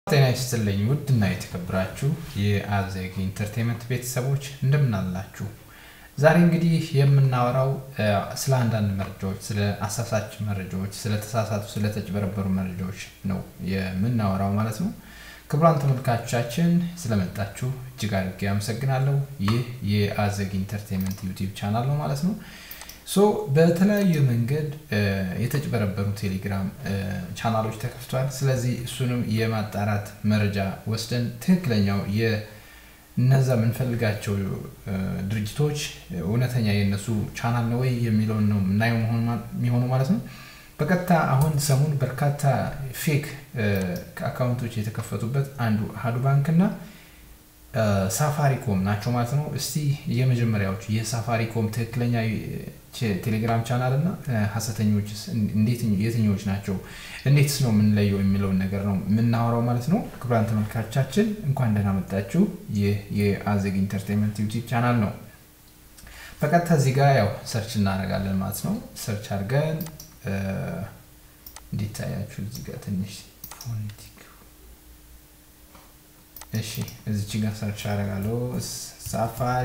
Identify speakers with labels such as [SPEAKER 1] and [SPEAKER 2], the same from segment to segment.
[SPEAKER 1] ጤና ይስጥልኝ ውድና የተከበራችሁ የአዜግ ኢንተርቴንመንት ቤተሰቦች እንደምን አላችሁ? ዛሬ እንግዲህ የምናወራው ስለ አንዳንድ መረጃዎች፣ ስለ አሳሳች መረጃዎች፣ ስለ ተሳሳቱ፣ ስለተጭበረበሩ መረጃዎች ነው የምናወራው ማለት ነው። ክቡራን ተመልካቾቻችን ስለመጣችሁ እጅግ አድርጌ አመሰግናለሁ። ይህ የአዜግ ኢንተርቴንመንት ዩቲዩብ ቻናል ነው ማለት ነው። ሶ በተለያዩ መንገድ የተጭበረበሩ ቴሌግራም ቻናሎች ተከፍቷል። ስለዚህ እሱንም የማጣራት መረጃ ወስደን ትክክለኛው የእነዛ የምንፈልጋቸው ድርጅቶች እውነተኛ የእነሱ ቻናል ነው ወይ የሚለውን ነው የምናየው የሚሆኑ ማለት ነው። በቀጥታ አሁን ሰሞን በርካታ ፌክ አካውንቶች የተከፈቱበት አንዱ አሃዱ ባንክ እና ሳፋሪኮም ናቸው ማለት ነው። እስቲ የመጀመሪያዎቹ የሳፋሪኮም ትክክለኛ ቴሌግራም ቻናል እና ሀሰተኞችስ እንዴት የትኞች ናቸው፣ እንዴትስ ነው የምንለየው የሚለውን ነገር ነው የምናወራው ማለት ነው። ክቡራን ተመልካቾቻችን እንኳን ደህና መጣችሁ። ይህ የአዜግ ኢንተርቴንመንት ዩቲዩብ ቻናል ነው። በቀጥታ እዚህ ጋር ያው ሰርች እናደርጋለን ማለት ነው። ሰርች አድርገን እንዲታያችሁ እዚህ ጋር ትንሽ ፎኔቲክ እሺ እዚች ጋር ሰርች አደርጋለሁ። ሳፋሪ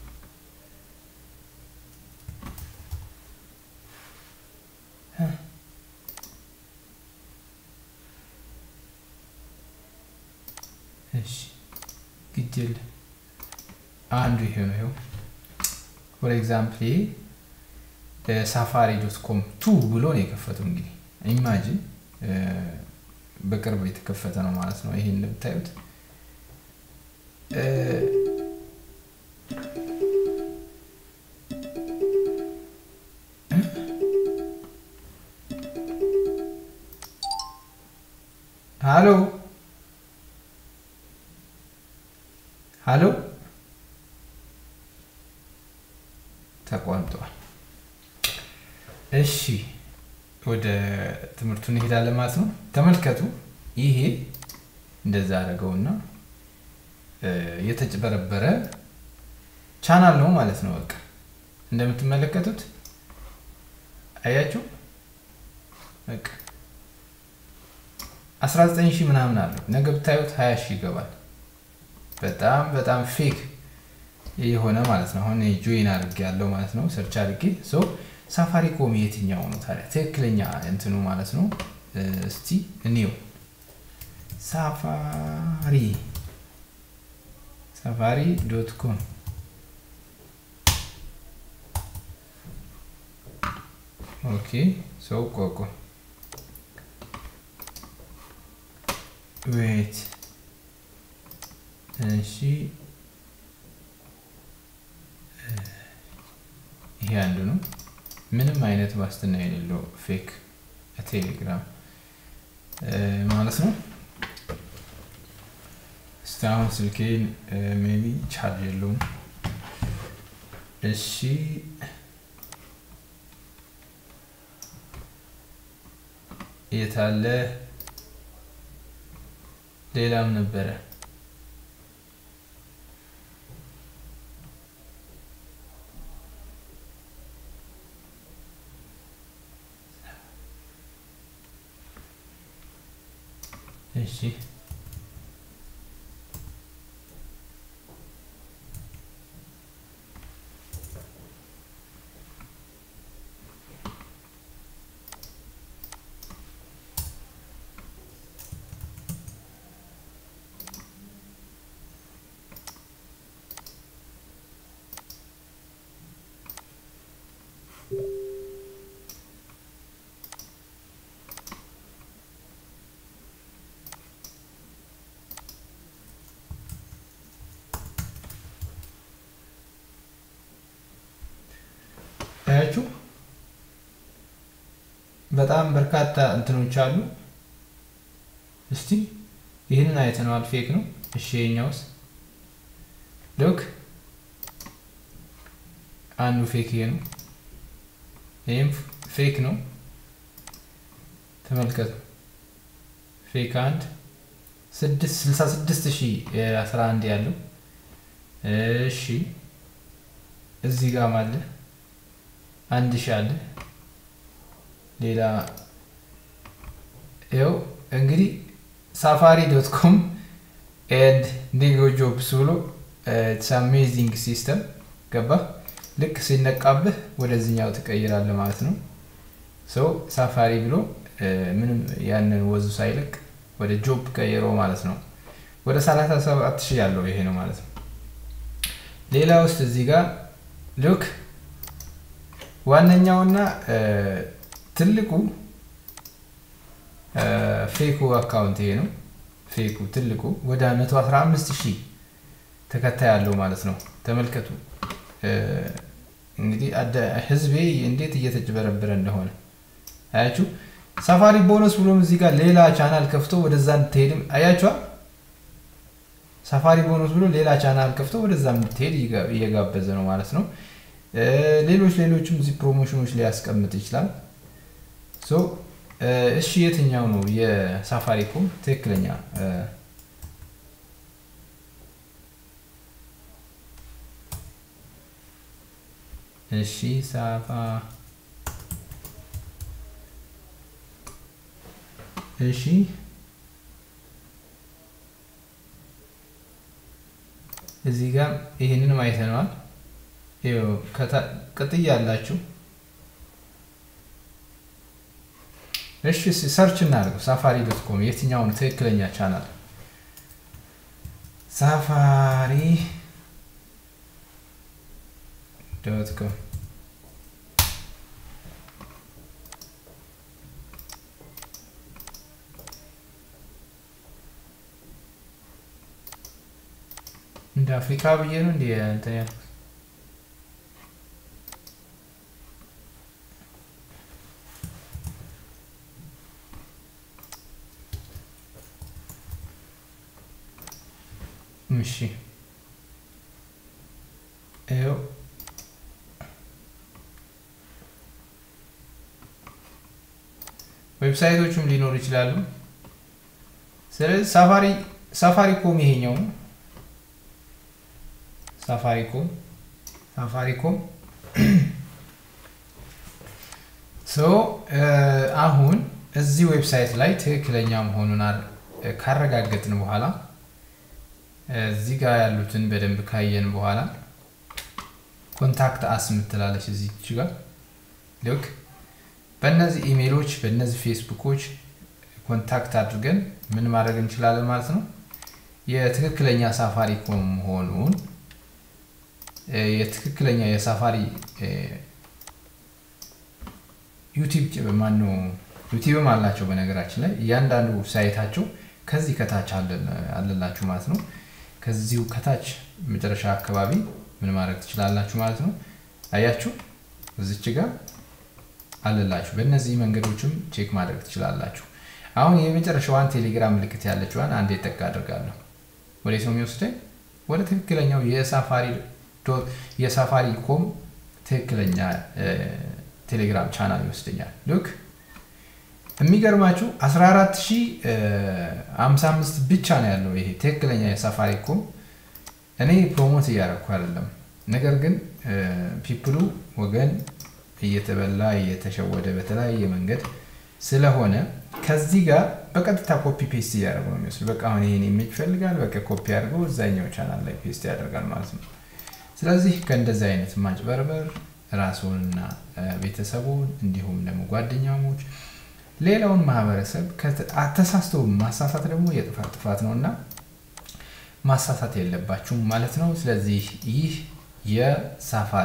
[SPEAKER 1] እሺ ግድል አንዱ ይሄ ነው። ይኸው ፎር ኤግዛምፕል ይሄ ሳፋሪ ዶት ኮም ቱ ብሎ ነው የከፈተው። እንግዲህ ኢማጂን በቅርብ የተከፈተ ነው ማለት ነው። ይሄ እንደምታዩት ሃሎ ሃሎ ተቋርጧል። እሺ ወደ ትምህርቱ እንሄዳለን ማለት ነው። ተመልከቱ። ይሄ እንደዛ አደረገውና የተጭበረበረ ቻናል ነው ማለት ነው። በቃ እንደምትመለከቱት አያችሁ፣ በቃ 19 ሺህ ምናምን አለው። ነገ ብታዩት 20 ሺህ ይገባል። በጣም በጣም ፌክ የሆነ ማለት ነው። አሁን ጆይን አድርጌ ያለው ማለት ነው። ሰርች አድርጌ ሶ ሳፋሪኮም የትኛው ነው ታዲያ ትክክለኛ እንትኑ ማለት ነው? እስቲ እኔው ሳፋሪ ሳፋሪ ዶት ኮም ኦኬ ሰው ቆቆ ዌት እሺ ይሄ አንዱ ነው። ምንም አይነት ዋስትና የሌለው ፌክ ቴሌግራም ማለት ነው። እስቲ አሁን ስልኬን ሜቢ ቻርጅ የለውም። እሺ የታለ ሌላም ነበረ። እሺ ታያችሁ በጣም በርካታ እንትኖች አሉ። እስቲ ይህንን አይተነዋል፣ ፌክ ነው። እሺ የኛውስ ሎክ አንዱ ፌክ ይሄ ነው። ይህም ፌክ ነው። ተመልከቱ። ፌክ አንድ ስልሳ ስድስት ሺህ አስራ አንድ ያለው እሺ እዚህ ጋር አለ አንድ ሺህ አለ ሌላ ይኸው እንግዲህ ሳፋሪ ዶት ኮም ኤንድ ኒጎ ጆብስ ብሎ አሜዚንግ ሲስተም ገባ። ልክ ሲነቃብህ ወደዚህኛው ትቀይራለህ ማለት ነው። ሰው ሳፋሪ ብሎ ምንም ያንን ወዙ ሳይለቅ ወደ ጆብ ቀይሮ ማለት ነው። ወደ 37 ሺህ ያለው ይሄ ነው ማለት ነው። ሌላ ውስጥ እዚህ ጋር ሉክ ዋነኛውና ትልቁ ፌኩ አካውንት ይሄ ነው። ፌኩ ትልቁ ወደ 115 ሺህ ተከታይ ያለው ማለት ነው። ተመልከቱ እንግዲህ ህዝቤ እንዴት እየተጭበረበረ እንደሆነ አያችሁ። ሳፋሪ ቦነስ ብሎም እዚህ ጋር ሌላ ቻናል ከፍቶ ወደዛ እንድትሄድም አያችኋል። ሳፋሪ ቦነስ ብሎ ሌላ ቻናል ከፍቶ ወደዛ እንድትሄድ እየጋበዘ ነው ማለት ነው። ሌሎች ሌሎችም እዚህ ፕሮሞሽኖች ሊያስቀምጥ ይችላል። እሺ የትኛው ነው የሳፋሪኮም ትክክለኛ እሺ ሳፋ እሺ እዚህ ጋር ይህንንም አይተነዋል። ቅጥያ አላችሁ። እሺ ሰርች እናድርገው። ሳፋሪ ዶት ኮም የትኛው ነው ትክክለኛ ቻናል? ሳፋሪ ዶት ኮም እንደ አፍሪካ ብዬ ነው እንዲ እንትን ያልኩት። እሺ ይኸው ዌብሳይቶቹም ሊኖሩ ይችላሉ። ስለዚህ ሳፋሪ ሳፋሪኮም ይሄኛው ነው። ሳፋሪኮም ሳፋሪኮም ሶ አሁን እዚህ ዌብሳይት ላይ ትክክለኛ መሆኑን ካረጋገጥን በኋላ እዚህ ጋር ያሉትን በደንብ ካየን በኋላ ኮንታክት አስ ምትላለች እዚች ጋር ልክ በእነዚህ ኢሜሎች በእነዚህ ፌስቡኮች ኮንታክት አድርገን ምን ማድረግ እንችላለን ማለት ነው። የትክክለኛ ሳፋሪኮም መሆኑን የትክክለኛ የሳፋሪ ዩቲብ ማነው ዩቲብም አላቸው። በነገራችን ላይ እያንዳንዱ ሳይታቸው ከዚህ ከታች አለላችሁ ማለት ነው። ከዚሁ ከታች መጨረሻ አካባቢ ምን ማድረግ ትችላላችሁ ማለት ነው። አያችሁ እዚች ጋር አለላችሁ። በእነዚህ መንገዶችም ቼክ ማድረግ ትችላላችሁ። አሁን የመጨረሻዋን ቴሌግራም ምልክት ያለችዋን አንዴ ጠቅ አድርጋለሁ። ወዴት ነው የሚወስደኝ? ወደ ትክክለኛው የሳፋሪ የሳፋሪ ኮም ትክክለኛ ቴሌግራም ቻናል ይወስደኛል። ልክ የሚገርማችሁ 14055 ብቻ ነው ያለው ይሄ ትክክለኛ የሳፋሪ ኮም። እኔ ፕሮሞት እያደረኩ አይደለም፣ ነገር ግን ፒፕሉ ወገን እየተበላ እየተሸወደ በተለያየ መንገድ ስለሆነ ከዚህ ጋር በቀጥታ ኮፒ ፔስት እያደረጉ ነው የሚወስድ። በቃ አሁን ይሄን ኢሜጅ ይፈልጋል፣ በቃ ኮፒ አድርገው እዛኛው ቻናል ላይ ፔስት ያደርጋል ማለት ነው። ስለዚህ ከእንደዚህ አይነት ማጭበርበር ራስዎንና ቤተሰቡን እንዲሁም ደግሞ ጓደኛሞች ሌላውን ማህበረሰብ ተሳስቶ ማሳሳት ደግሞ የጥፋት ጥፋት ነው እና ማሳሳት የለባችሁም ማለት ነው። ስለዚህ ይህ የሳፋሪ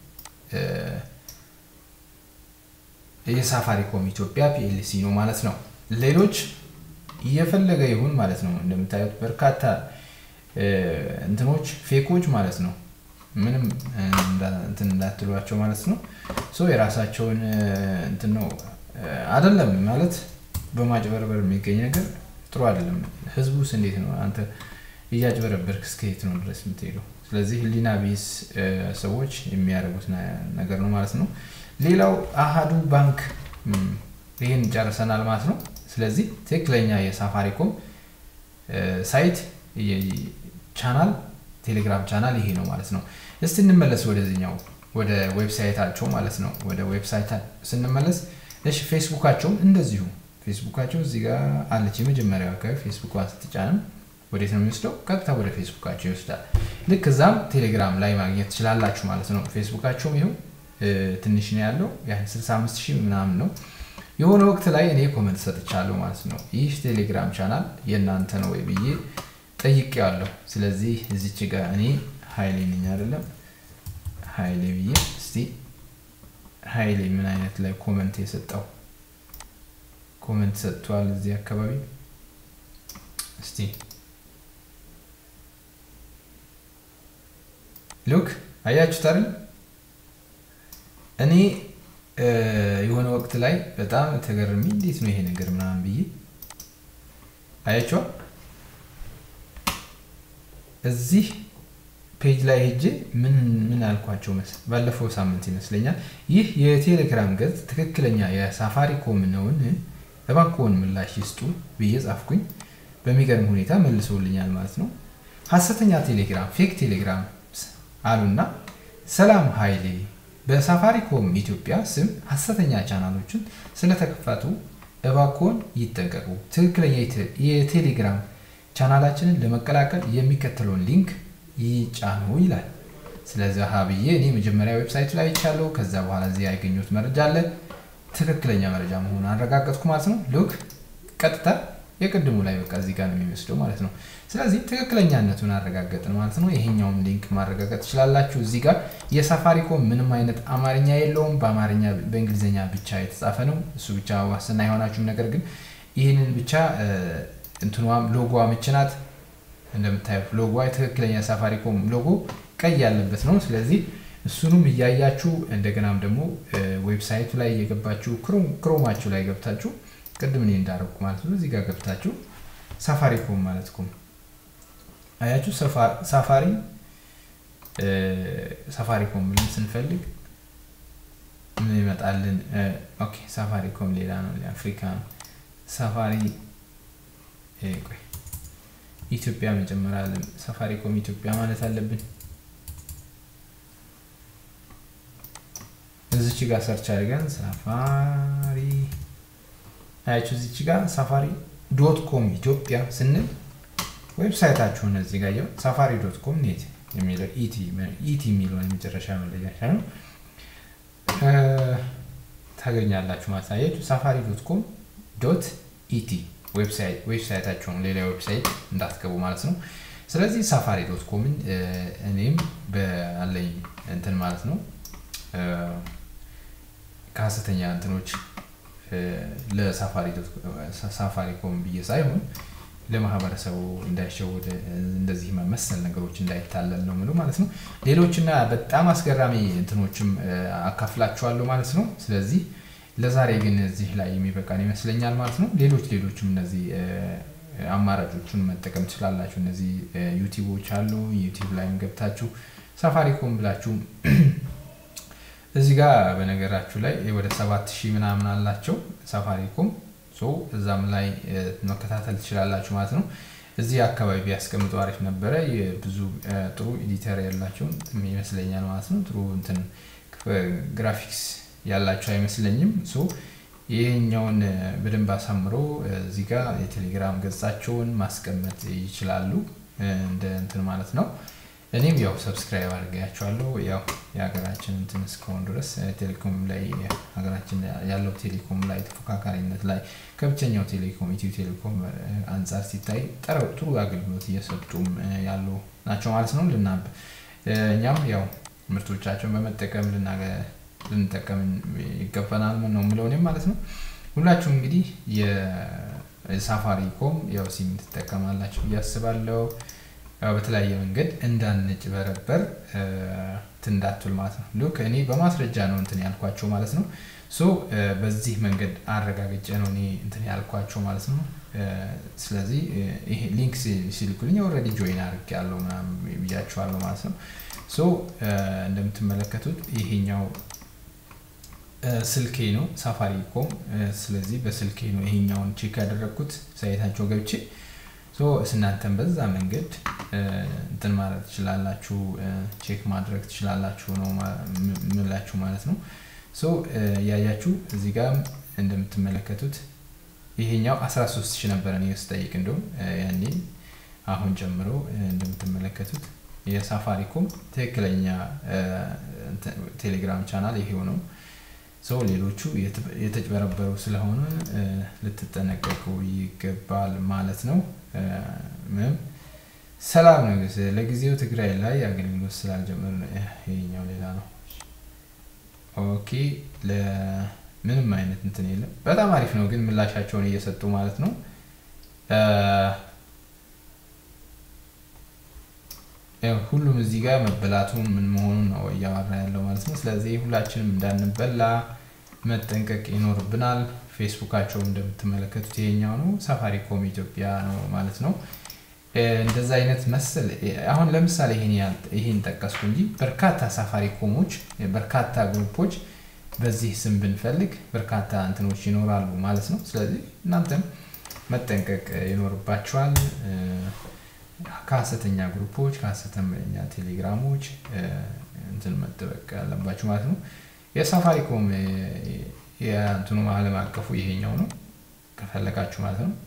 [SPEAKER 1] የሳፋሪኮም ኢትዮጵያ ፒኤልሲ ነው ማለት ነው። ሌሎች እየፈለገ ይሁን ማለት ነው። እንደምታዩት በርካታ እንትኖች ፌኮች ማለት ነው። ምንም እንትን እንዳትሏቸው ማለት ነው። ሶ የራሳቸውን እንትን ነው አይደለም ማለት በማጭበርበር የሚገኝ ነገር ጥሩ አይደለም። ህዝቡስ እንዴት ነው አንተ እያጭበረበርክ እስከየት ነው ድረስ የምትሄደው? ስለዚህ ህሊና ቢስ ሰዎች የሚያደርጉት ነገር ነው ማለት ነው። ሌላው አሃዱ ባንክ ይህን ጨርሰናል ማለት ነው። ስለዚህ ትክክለኛ የሳፋሪኮም ሳይት ቻናል ቴሌግራም ቻናል ይሄ ነው ማለት ነው። እስቲ እንመለስ ወደዚህኛው ወደ ዌብሳይታቸው ማለት ነው። ወደ ዌብሳይት ስንመለስ እሺ፣ ፌስቡካቸውም እንደዚሁ ፌስቡካቸው እዚህ ጋር አለች። የመጀመሪያው አካባቢ ፌስቡኳን ስትጫንም ወዴት ነው የሚወስደው? ቀጥታ ወደ ፌስቡካቸው ይወስዳል። ልክ እዛም ቴሌግራም ላይ ማግኘት ትችላላችሁ ማለት ነው። ፌስቡካቸውም ይኸው ትንሽ ነው ያለው ያን 65 ሺህ ምናምን ነው። የሆነ ወቅት ላይ እኔ ኮመንት ሰጥቻለሁ ማለት ነው። ይህ ቴሌግራም ቻናል የእናንተ ነው ወይ ብዬ ጠይቄዋለሁ። ስለዚህ እዚች ጋር እኔ ሀይሌ ነኝ አይደለም ሀይሌ ብዬ እስቲ ሀይሌ ምን አይነት ላይ ኮመንት የሰጠው ኮመንት ሰጥቷል እዚህ አካባቢ እስቲ ሉክ አያችሁት አይደል እኔ የሆነ ወቅት ላይ በጣም ተገርሚ እንዴት ነው ይሄ ነገር ምናምን ብዬ አያቸዋል እዚህ ፔጅ ላይ ሄጄ ምን ምን አልኳቸው መስል ባለፈው ሳምንት ይመስለኛል ይህ የቴሌግራም ገጽ ትክክለኛ የሳፋሪኮም ነውን እባክዎን ምላሽ ይስጡ ብዬ ጻፍኩኝ በሚገርም ሁኔታ መልሶልኛል ማለት ነው ሀሰተኛ ቴሌግራም ፌክ ቴሌግራም አሉና ሰላም ሀይሌ በሳፋሪኮም ኢትዮጵያ ስም ሀሰተኛ ቻናሎችን ስለተከፈቱ እባክዎን ይጠንቀቁ ትክክለኛ የቴሌግራም ቻናላችንን ለመቀላቀል የሚከተለውን ሊንክ ይጫኑ ይላል። ስለዚህ ብዬ እኔ መጀመሪያ ዌብሳይቱ ላይ ይቻለሁ። ከዛ በኋላ እዚህ ያገኙት መረጃ አለ። ትክክለኛ መረጃ መሆኑን አረጋገጥኩ ማለት ነው። ሉክ ቀጥታ የቅድሙ ላይ በቃ እዚህ ጋር ነው የሚወስደው ማለት ነው። ስለዚህ ትክክለኛነቱን አረጋገጥን ማለት ነው። ይሄኛውም ሊንክ ማረጋገጥ ትችላላችሁ። እዚህ ጋር የሳፋሪኮም ምንም አይነት አማርኛ የለውም። በአማርኛ በእንግሊዝኛ ብቻ የተጻፈ ነው። እሱ ብቻ ዋስትና አይሆናችሁም። ነገር ግን ይህንን ብቻ እንትኗም ሎጎዋ ምች ናት። እንደምታዩት ሎጎ ትክክለኛ ሳፋሪኮም ሎጎ ቀይ ያለበት ነው። ስለዚህ እሱንም እያያችሁ እንደገናም ደግሞ ዌብሳይቱ ላይ እየገባችሁ ክሮማችሁ ላይ ገብታችሁ ቅድም እኔ እንዳረግኩ ማለት ነው እዚህ ጋር ገብታችሁ ሳፋሪኮም ማለት ኮም አያችሁ ሳፋሪ ሳፋሪኮም ብለን ስንፈልግ ምን ይመጣልን? ኦኬ ሳፋሪኮም ሌላ ነው፣ አፍሪካ ነው። ሳፋሪ ቆይ ኢትዮጵያ መጀመሪያ ሳፋሪኮም ኢትዮጵያ ማለት አለብን። እዚች ጋር ሰርች አድርገን ሳፋሪ አያችሁ፣ እዚች ጋር ሳፋሪ ዶት ኮም ኢትዮጵያ ስንል ዌብሳይታችሁን እዚህ ጋር ያው ሳፋሪ ዶት ኮም ኔት የሚለው ኢቲ የሚለውን የመጨረሻ መለያሻ ነው ታገኛላችሁ ማለት አያችሁ። ሳፋሪ ዶት ኮም ዶት ኢቲ ዌብሳይታቸውን ሌላ ዌብሳይት እንዳትገቡ ማለት ነው። ስለዚህ ሳፋሪ ዶት ኮምን እኔም በአለኝ እንትን ማለት ነው ከሀሰተኛ እንትኖች ለሳፋሪ ኮም ብዬ ሳይሆን ለማህበረሰቡ እንዳይሸውድ እንደዚህ መሰል ነገሮች እንዳይታለል ነው ምሉ ማለት ነው። ሌሎችና በጣም አስገራሚ እንትኖችም አካፍላችኋለሁ ማለት ነው። ስለዚህ ለዛሬ ግን እዚህ ላይ የሚበቃን ይመስለኛል ማለት ነው። ሌሎች ሌሎችም እነዚህ አማራጮቹን መጠቀም ትችላላችሁ። እነዚህ ዩቲዩቦች አሉ። ዩቲዩብ ላይም ገብታችሁ ሳፋሪኮም ብላችሁ እዚህ ጋር በነገራችሁ ላይ ወደ ሰባት ሺህ ምናምን አላቸው ሳፋሪኮም እዛም ላይ መከታተል ትችላላችሁ ማለት ነው። እዚህ አካባቢ ቢያስቀምጡ አሪፍ ነበረ። ብዙ ጥሩ ኤዲተር ያላቸው ይመስለኛል ማለት ነው። ጥሩ እንትን ግራፊክስ ያላቸው አይመስለኝም። ይህኛውን በደንብ አሳምሮ እዚህ ጋር የቴሌግራም ገጻቸውን ማስቀመጥ ይችላሉ እንደ እንትን ማለት ነው። እኔም ያው ሰብስክራይብ አድርጌያቸዋለሁ። ያው የሀገራችን እንትን እስከሆን ድረስ ቴሌኮም ላይ ሀገራችን ያለው ቴሌኮም ላይ ተፎካካሪነት ላይ ከብቸኛው ቴሌኮም ኢትዮ ቴሌኮም አንጻር ሲታይ ጥሩ አገልግሎት እየሰጡም ያሉ ናቸው ማለት ነው። ልናብ እኛም ያው ምርቶቻቸውን በመጠቀም ልንጠቀም ይገባናል ነው የምለው እኔም ማለት ነው። ሁላችሁም እንግዲህ የሳፋሪኮም ያው ሲም ትጠቀማላችሁ ብዬ አስባለሁ። በተለያየ መንገድ እንዳንጭበረበር ትንዳትል ማለት ነው። ሉክ እኔ በማስረጃ ነው እንትን ያልኳቸው ማለት ነው። ሶ በዚህ መንገድ አረጋግጬ ነው እኔ እንትን ያልኳቸው ማለት ነው። ስለዚህ ይሄ ሊንክ ሲልኩልኝ ኦልሬዲ ጆይን አድርግ ያለው ምናምን ብያቸዋለሁ ማለት ነው። ሶ እንደምትመለከቱት ይሄኛው ስልኬ ነው ሳፋሪኮም። ስለዚህ በስልኬ ነው ይሄኛውን ቼክ ያደረግኩት ሳይታቸው ገብቼ እናንተን በዛ መንገድ እንትን ማለት ትችላላችሁ፣ ቼክ ማድረግ ትችላላችሁ ነው ምላችሁ ማለት ነው። ያያችሁ እዚህ ጋር እንደምትመለከቱት ይሄኛው 13 ሺህ ነበረ እኔ ስጠይቅ እንደውም ያኔ አሁን ጨምሮ እንደምትመለከቱት የሳፋሪኮም ትክክለኛ ቴሌግራም ቻናል ይሄው ነው። ሰው ሌሎቹ የተጭበረበሩ ስለሆነ ልትጠነቀቁ ይገባል ማለት ነው። ምንም ሰላም ነው። ለጊዜው ትግራይ ላይ አገልግሎት ስላልጀመረ ነው። ይሄኛው ሌላ ነው። ኦኬ ለምንም አይነት እንትን የለም። በጣም አሪፍ ነው ግን ምላሻቸውን እየሰጡ ማለት ነው። ሁሉም እዚህ ጋር መበላቱን ምን መሆኑን ነው እያወራ ያለው ማለት ነው። ስለዚህ ሁላችንም እንዳንበላ መጠንቀቅ ይኖርብናል። ፌስቡካቸው እንደምትመለከቱት ይሄኛው ነው፣ ሳፋሪኮም ኢትዮጵያ ነው ማለት ነው። እንደዛ አይነት መሰል አሁን ለምሳሌ ይሄን ጠቀስኩ እንጂ በርካታ ሳፋሪኮሞች በርካታ ግሩፖች በዚህ ስም ብንፈልግ በርካታ እንትኖች ይኖራሉ ማለት ነው። ስለዚህ እናንተም መጠንቀቅ ይኖርባቸዋል። ከሀሰተኛ ግሩፖች ከሀሰተኛ ቴሌግራሞች እንትን መጠበቅ ያለባቸው ማለት ነው። የሳፋሪኮም የእንትኑ ዓለም አቀፉ ይሄኛው ነው ከፈለጋችሁ ማለት ነው።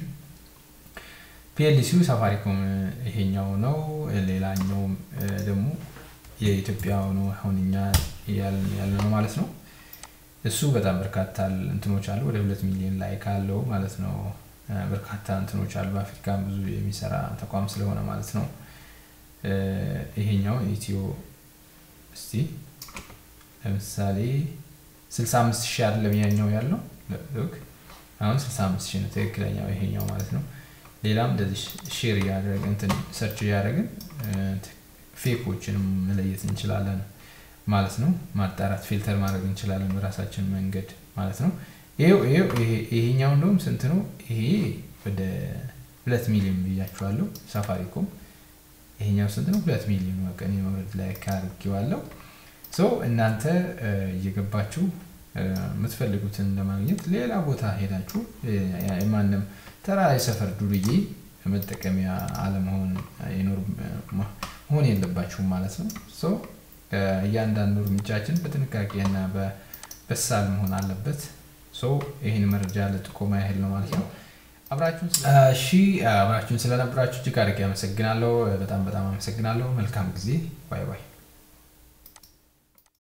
[SPEAKER 1] ፒኤልሲው ሳፋሪኮም ይሄኛው ነው። ሌላኛው ደግሞ የኢትዮጵያ ነው አሁን እኛ ያለ ነው ማለት ነው። እሱ በጣም በርካታ እንትኖች አሉ። ወደ ሁለት ሚሊዮን ላይ ካለው ማለት ነው በርካታ እንትኖች አሉ። በአፍሪካ ብዙ የሚሰራ ተቋም ስለሆነ ማለት ነው። ይሄኛው ኢትዮ እስቲ ለምሳሌ 65 ሺህ አይደለም ያኛው ያለው አሁን 65 ሺህ ነው ትክክለኛው ይሄኛው ማለት ነው። ሌላም እንደዚህ ሼር እያደረግን እንትን ሰርች እያደረግን ፌኮችንም መለየት እንችላለን ማለት ነው። ማጣራት ፊልተር ማድረግ እንችላለን በራሳችን መንገድ ማለት ነው። ይሄው ይሄው ይሄኛው እንደውም ስንት ነው? ይሄ ወደ ሁለት ሚሊዮን ብያችኋለሁ። ሳፋሪኮም ይሄኛው ስንት ነው? ሁለት ሚሊዮን ቀን መውረድ ላይ ካርጌዋለሁ። ሶ እናንተ እየገባችሁ የምትፈልጉትን ለማግኘት ሌላ ቦታ ሄዳችሁ የማንም ተራ የሰፈር ዱርዬ መጠቀሚያ አለመሆን መሆን የለባችሁም ማለት ነው። ሶ እያንዳንዱ እርምጃችን በጥንቃቄና በበሳል መሆን አለበት። ሶ ይህን መረጃ ለጥቆማ ያህል ነው ማለት ነው። አብራችሁን እሺ፣ አብራችሁን ስለነበራችሁ እጅግ አድርጌ አመሰግናለሁ። በጣም በጣም አመሰግናለሁ። መልካም ጊዜ። ባይ ባይ።